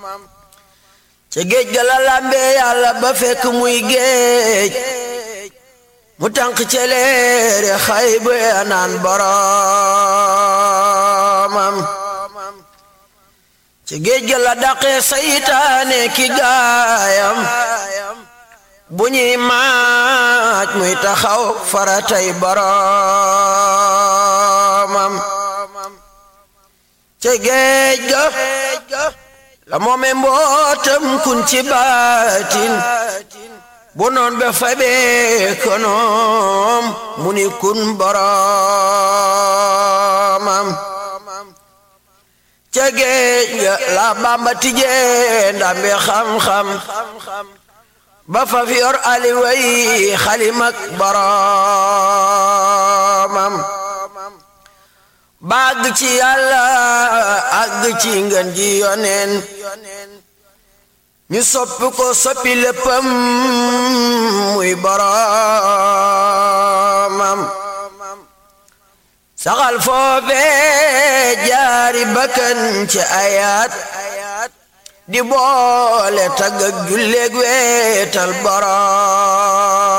ca géej ga la làmbee yàlla ba fekk muy géej mu tànk celeere xay bu naan boromam ca géej ga la daqee saytaane ki gaayam bu ñuy maaj muy taxaw faratay boromam ca géej ga la moome mbootam kun ci baatin bu noon be fabee konoom mu ni kun boromam ca géej ga la bamba tijee ndambe xam-xam ba fa fi yor aliway xalimak boromam bàgg ci yàlla àgg ci ngën ji yoneen ñu soppi ko soppi léppam muy boromam saxal foofee jaari bakkan ci ayaat di boole tagg ak julleeg weetal borom